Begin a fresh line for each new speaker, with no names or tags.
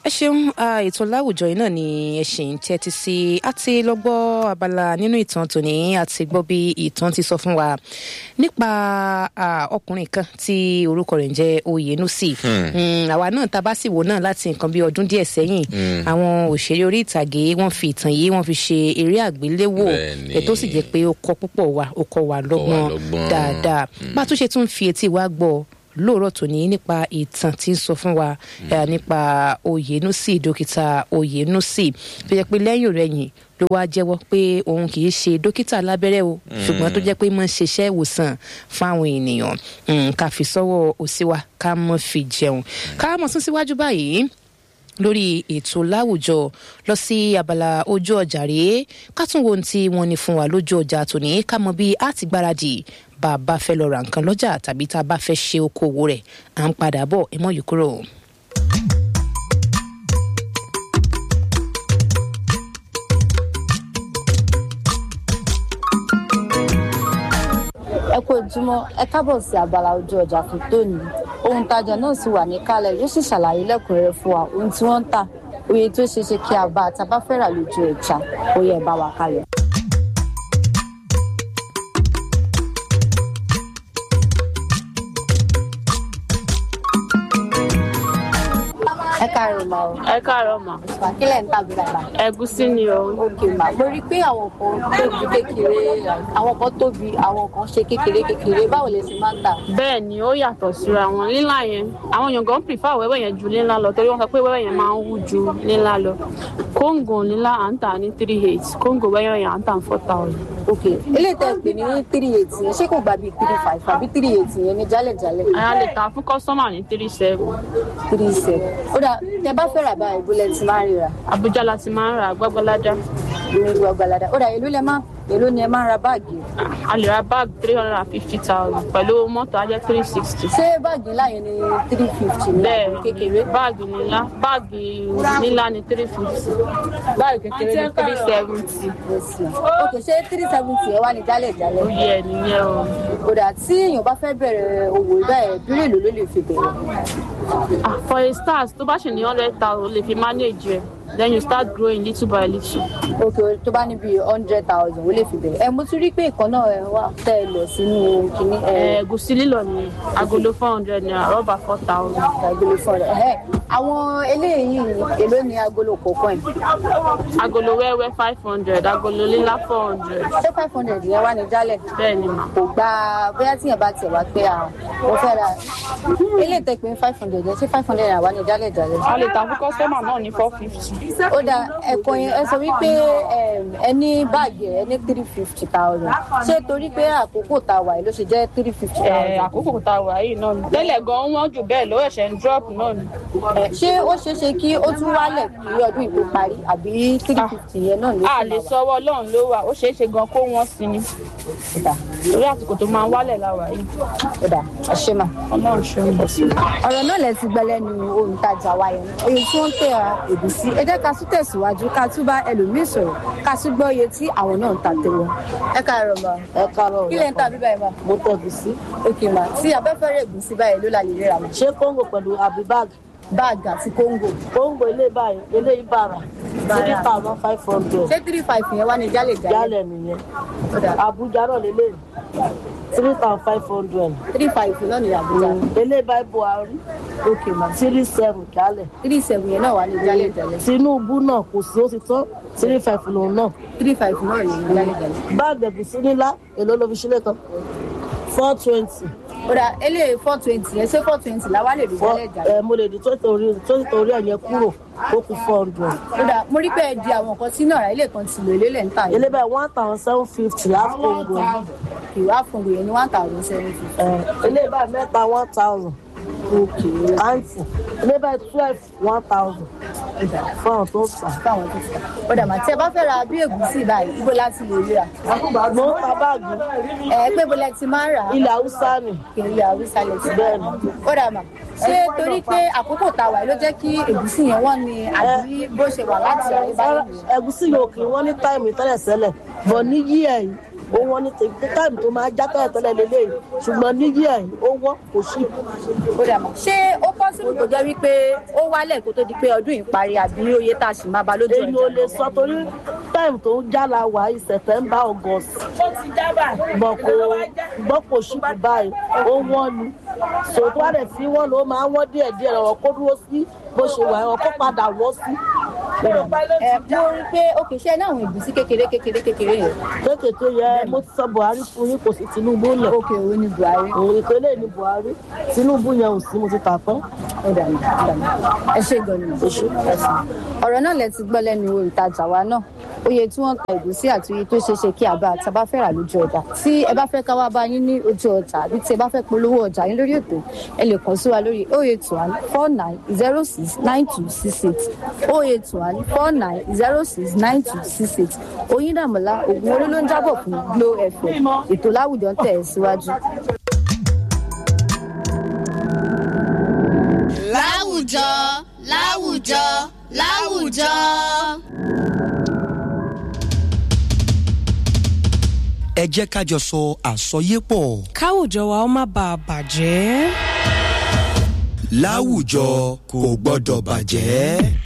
ẹ ṣeun ètò láwùjọ yìí náà ni ẹ ṣì ń tẹ́tí sí àti lọ́gbọ́ abala nínú ìtàn tòní àti gbọ́ bí ìtàn ti sọ fún wa nípa ọkùnrin kan tí orúkọ rẹ̀ ń jẹ́ Oyènúsì àwa náà tá a bá sì wò náà láti nǹkan bí ọdún díẹ̀ sẹ́yìn àwọn òṣèré orí ìtàgé wọ́n fi ìtàn yìí wọ́n fi ṣe eré àgbéléwò ètò sì jẹ́ pé ó kọ́ púpọ̀ wa ó kọ́ wa lọ́gbọ́n dáadáa bá a tún ṣe tún fi etí wa gbọ́ lóòrọ̀ tòní nípa ìtàn tí ń sọ fún wa nípa Oyènúsì dókítà Oyènúsì tó jẹ́ pé lẹ́yìn rẹ̀yìn ló wá jẹ́wọ́ pé òun kì í ṣe dókítà lábẹ́rẹ́ o ṣùgbọ́n tó jẹ́ pé mọ̀ ń ṣiṣẹ́ ìwòsàn fáwọn ènìyàn ká fi sọ́wọ́ òsì wa ká mọ̀ fi jẹun ká mọ̀ sún síwájú báyìí lórí ètò láwùjọ lọ sí abala ojú ọjà rèé ká tún wo ohun tí wọ́n ní fún wa lójú ọjà tòní ká mọ̀ bí a ti gbáradì bá a bá fẹ́ lọ ra nǹkan lọ́jà tàbí tá a bá fẹ́ ṣe okòwò rẹ̀ à ń padà bọ̀ ẹ mọ̀ yìí kúrò.
ẹ kú ojúmọ́ ẹ kábọ̀ sí abala ojú ọjà fún tóní ohun tajà náà sì wà níkàlẹ̀ yóò sì ṣàlàyé lẹ́kùnrẹ́rẹ́ fún wa ohun tí wọ́n ń tà oye tó ṣeé ṣe kí a bá a tá a bá fẹ́ rà lójú ọjà ó yẹ bá wa kalẹ̀. ẹ káàárọ̀ ma o.
ẹ káàárọ̀ ma.
kílẹ̀ ń tàbí bàbá.
ẹ̀gúsí ni o.
òkè mà mo rí i pé àwọn kan tóbi kékeré àwọn kan tóbi àwọn kan ṣe kékeré kékeré báwo lè ṣe máa ń tà.
bẹ́ẹ̀ ni ó yàtọ̀ síra wọn lílà yẹn àwọn èèyàn gan prefer wẹ́wẹ́ yẹn ju lílà lọ torí wọ́n sọ pé wẹ́wẹ́ yẹn máa ń wú ju lílà lọ kóńgò lílà à ń tà ní three eight kóńgò wẹ́wẹ́ yẹn à ń tà ní four thousand.
ok eléyìí tẹ́ ẹ pè ní three eight yẹn ṣé kò gbà bíi three five àbí three eight yẹn ní jálẹ̀jálẹ̀.
àyà lè ta fún kọ́sọ́mà ní three seven.
three seven ó dà tẹ bá fẹ́ rà báyìí bólẹ̀ tí máa ń rira.
Àbújá la ti máa ń ra gbọ́gbọ́ládá.
ní gbọ́gbọ́ládá ó dà èló lẹ máa èló ni ẹ máa ń ra báàgì.
a lè ra báàgì three hundred and fifty thousand pẹ̀lú mọ́tò ajẹ́ three sixty.
ṣé báàgì ńlá yẹn ni three fifty ní àbí kékeré.
báàgì ńlá báàgì ńlá ni three fifty báàgì kékeré ni three seventy.
ok ṣé three seventy ẹ wá ní jálẹ̀jálẹ̀.
ó yẹ nìyẹn o.
ó dà tí èèyàn bá fẹ́ bẹ̀rẹ̀ òwò bẹ́ẹ̀ dúró èlò ló lè fi bẹ̀rẹ̀.
for a start tó bá ṣe ní hundred thousand lè fi manage ẹ then you start growing little by little.
ok tó bá ní bíi hundred thousand ó lè fi bẹ̀rẹ̀ ẹ mo tún rí pé ìkan náà ẹ wà tẹ́ ẹ lọ sínú kínní.
ẹ̀gúsí lílọ ni agolo four hundred naira rọ́bà four thousand.
agolo four hundred ẹ̀ àwọn eléyìí èló ni agolo kọ̀ọ̀kan ẹ̀.
agolo wẹ́wẹ́ five hundred agolo lílá four hundred.
ṣé five hundred yẹn wá ní jálẹ̀.
bẹ́ẹ̀ ni mà.
kò gba bóyá tíyẹn bá tiẹ̀ wá pé à mo fẹ́ ra eléyìí tẹ́ pé five hundred yẹn ṣé five hundred yẹn wá ní jálẹ̀ jálẹ̀.
a lè ta fún kọ́sítọ́mà náà ní four fifty.
ó dà ẹ̀kọ́ yẹn ẹ sọ wípé ẹ ní báàgì ẹ ní three fifty thousand ṣé torí pé àkókò tá a wà yìí ló ṣe jẹ́ three fifty thousand.
àkókò tá a wà yìí náà ni. tẹ́lẹ̀ gan-an wọ́n jù bẹ́ẹ̀ ló ẹ̀ṣẹ̀ ń drop náà ni.
ṣé ó ṣeé ṣe kí ó tún wálẹ̀ kí ọdún ìbò parí àbí three fifty yẹn náà ló
a lè sọwọ́ ọlọ́run ló wà ó ṣeé ṣe gan kó wọ́n sí ni. torí àsìkò tó máa ń wálẹ̀ láwa yìí.
ọ̀dà àṣemà.
ọlọ́run ṣe ń bọ̀ sí.
ọ̀rọ̀ náà lẹ ti gbẹ́lẹ́ nu olùtajà wa yẹn oye tí wọ́n ń tẹ̀ èbùsí ẹ jẹ́ ká tún tẹ̀síwájú ká tún bá ẹlòmíì sọ̀rọ̀ ká tún gbọ́ iye tí àwọn náà ń ta tẹ̀wọ́. ẹ káàárọ̀ ma.
ẹ káàárọ̀
kí lẹ ń ta bíbá yẹn ma.
mo tẹ ẹ̀gúsí.
òkè ma tí abẹ́fẹ́ rẹ̀ ègúsí báyìí ló la lè rírà ma.
ṣé kóńgò pẹ̀lú àbí báàgì.
báàgì àti kóńgò.
kóńgò ilé báyìí ilé ìbàrà three thousand five hundred.
ṣé three five yẹn wá ní jálẹ̀ jálẹ̀.
jálẹ̀ nìyẹn Àbújá náà lélẹ̀ three thousand five hundred.
three five náà ní Àbújá.
ilé báyìí Buhari
òkè ma.
three seven jálẹ̀.
three seven yẹn náà wà ní jálẹ̀ jálẹ̀.
Tinubu náà kò sí ó ti tán three five lòun náà.
three five náà ní jálẹ̀ jálẹ̀.
báàgì ẹ̀gúsí nílá èló ló fi sílẹ̀ tán four twenty.
ó dà eléyìí four twenty yẹn ṣé four twenty làwa lè rí jálẹ̀ jálẹ̀.
ẹ mo lè di twenty torí twenty torí ẹ̀ yẹn kúrò ó kù four hundred.
ó dà mo rí pé ẹ di àwọn nǹkan sínú ọ̀rá ilé kan ti lò ilé lẹ̀ ń tà yìí.
ilé báyìí one thousand seven fifty láti kóńgò.
ìwà fúngbò yẹn ní one thousand seven fifty.
ilé báyìí mẹ́ta one thousand.
òkè
àǹtí ilé báyìí twelve one thousand. fún àwọn tó ń tà.
fáwọn tó fà. ó dà mà tí ẹ bá fẹ́ ra bí ègúsí báyìí ibo láti lè rí ra.
mo ń ta báàgì
ẹ pé bọ́lá ti máa ń rà á.
ilẹ̀ haúsá ni.
ilẹ̀ haúsá lè ti
bẹ́ẹ̀ ni.
ó dà mà ṣé torí pé àkókò tá a wà ló jẹ́ kí ègúsí yẹn wọ́n ní àbí bó ṣe wà láti ọ̀rẹ́ báyìí.
ẹ̀gúsí yóò kì í wọ́n ní táìmù tẹ́lẹ̀ sẹ́lẹ̀ bọ̀ ní yí ẹ̀ yìí ó wọ́n ní tèmi táìmù tó máa já tẹ́lẹ̀ tẹ́lẹ̀ lélẹ́yìn ṣùgbọ́n níyì ẹ̀ ó wọ́n kò sí.
ó dà mọ́ ṣé ó pọ́sibú kó jẹ́ wípé ó wálẹ̀ kó tó di pé ọdún yìí parí àbí oyè tá a sì máa ba lójú
èyí ò lè
ọjà
sọ torí táìmù tó ń já la wà í sẹ̀tẹ̀mbà august bọ̀ kò gbọ́ kò sí kù báyìí ó wọ́n ni sòtú wà lẹ̀ sí wọ́n ló máa ń wọ́n díẹ̀ díẹ̀ ọ̀rọ̀ kó dúró sí bó ṣe wà ọ̀rọ̀ kó padà wọ́ sí.
ẹ mo rí i pé òkè ṣe náà àwọn ìbùsí kékeré kékeré kékeré yẹn
kéékèèké yẹ mo ti sọ buhari fún yín kò sí tinubu lẹ̀
òkè òun ni buhari
òun ìpínlẹ̀ ní buhari tinubu yẹn ò sí mo ti tà tán.
ó dà mí ó dà mí ẹ ṣe gan ni mo ṣe ọ̀rọ̀ náà lẹ ti gbọ́ lẹ́nu olùtajà wa náà oye tí wọ́n ta ìgúsí àti oye tó ṣeé ṣe kí àbá àti àbá fẹ́ rà lójú ọjà tí ẹ bá fẹ́ ká wá bá yín ní ojú ọjà àbí tí ẹ bá fẹ́ polówó ọjà yín lórí ètò ẹ lè kàn sí wa lórí oh eight one four nine zero six nine two six eight oh eight one four nine zero six nine two six eight oyindàmọ́lá ògùn orí ló ń jábọ̀ fún glo fm ètò láwùjọ ń tẹ̀ ẹ́ síwájú.
láwùjọ láwùjọ láwùjọ.
ẹ jẹ́ ká jọ sọ àsọyépọ̀
káwùjọ wa ó má bàa bàjẹ́.
láwùjọ kò gbọ́dọ̀ bàjẹ́.